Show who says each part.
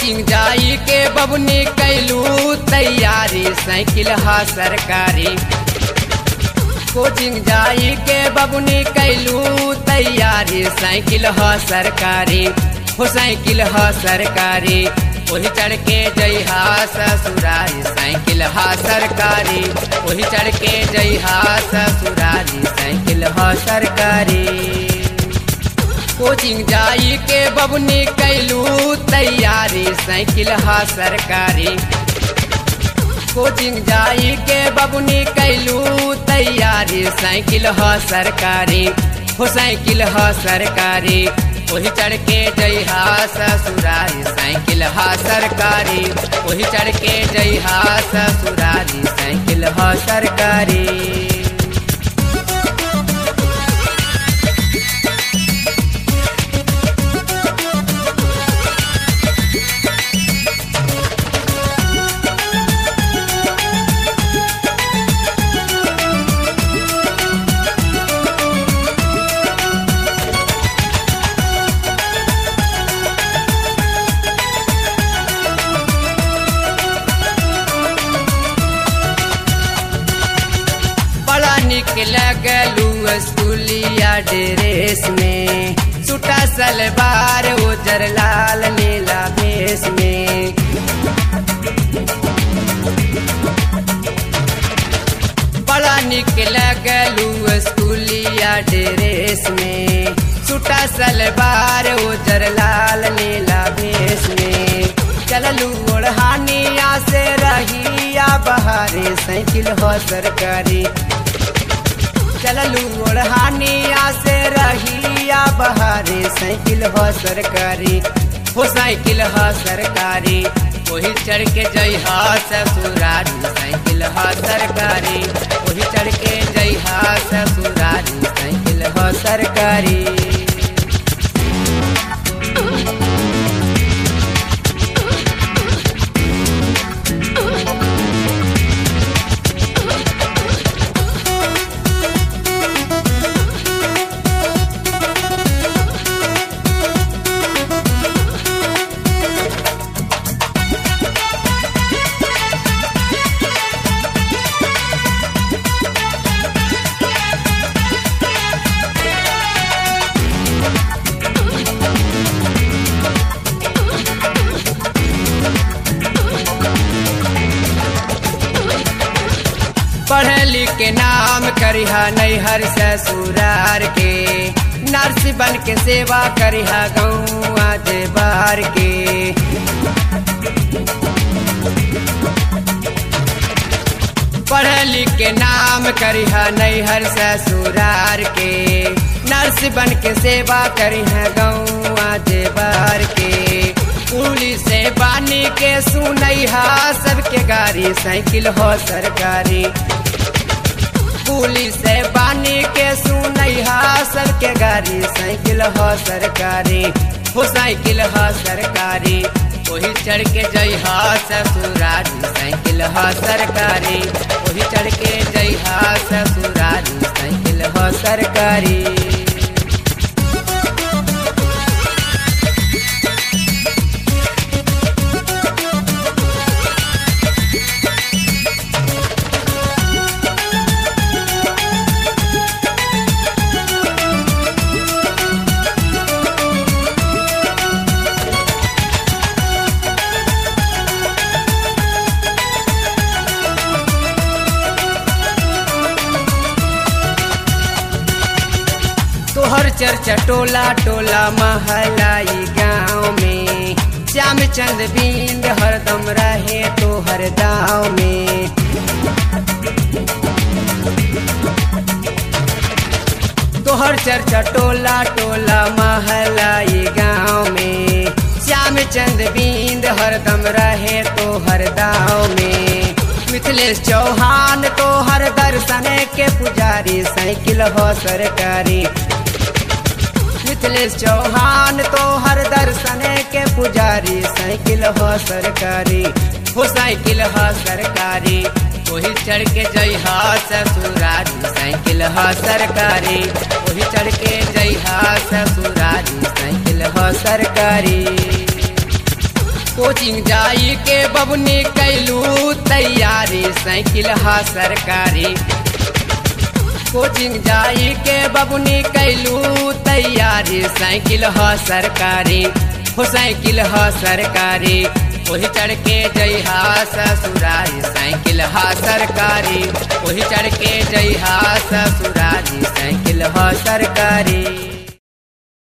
Speaker 1: coaching जाई के बबनी कैलू तैयारी साइकिल हा सरकारी कोचिंग जाई के बबनी कैलू तैयारी साइकिल ह सरकारी हो साइकिल ह सरकारी वही चढ़ के जइहा ससुरारी साइकिल हा सरकारी वही चढ़ के जइहा ससुरारी साइकिल ह सरकारी कोचिंग जाई के बबनी कैलू तैयारी साइकिल हा सरकारी कोचिंग जाई के बबनी कैलू तैयारी साइकिल ह सरकारी हो साइकिल ह सरकारी वही चढ़ के जइहा ससुरारी साइकिल हा सरकारी वही चढ़ के जइहा ससुरारी साइकिल ह सरकारी बड़ा निक लगलू स्कूलिया ड्रेस में सुटा सलवार उजर लाल नीला भेस में बड़ा निक लगलू स्कूलिया ड्रेस में सुटा सलवार उजर लाल नीला भेस में चललू ओढ़ानिया से रहिया बहारे साइकिल हो सरकारी चललू ओढ़ानिया से रहिया बहारे साइकिल हो सरकारी हो साइकिल हो सरकारी वही चढ़ के जइहा ससुरारी साइकिल हो सरकारी वही चढ़ के जइहा ससुरारी साइकिल हो सरकारी पढ़ लिख के नाम करिहा नैहर ससुरार के नर्स बन के सेवा करिहा गौआ बार के पढ़ लिख के नाम करिहा नैहर ससुरार के नर्स बन के सेवा करिहा गौआ बार के पुलिस से बानी के सुनैहा सबके गाड़ी साइकिल हो सरकारी पुलिस से बानी के सुनैहा सबके गाड़ी साइकिल हो सरकारी हो साइकिल हो सरकारी वही चढ़ के जइहा ससुरारी साइकिल हो सरकारी वही चढ़ के जइहा ससुरारी साइकिल हो सरकारी तोहर चर्चा टोला टोला महलाई गाँव में श्याम चंद बिंद हरदम रहे तोहर गाँव में तोहर चर्चा टोला टोला महलाई गाँव में श्याम चंद बिंद हरदम रहे तोहर गाँव में मिथिलेश चौहान तोहर दर्शन के पुजारी साइकिल हो सरकारी मिथिलेश चौहान तो हर दर्शन के पुजारी साइकिल हो सरकारी हो साइकिल हो सरकारी वही चढ़ के जइहा ससुरारी साइकिल हो सरकारी वही चढ़ के जइहा ससुरारी साइकिल हो सरकारी कोचिंग जाई के बबुनी कैलू तैयारी साइकिल हा सरकारी कोचिंग जाई के बबुनी कैलू तैयारी साइकिल ह सरकारी हो साइकिल ह सरकारी वही चढ़ के जइहा ससुरारी साइकिल ह सरकारी वही चढ़ के जइहा ससुरारी साइकिल ह सरकारी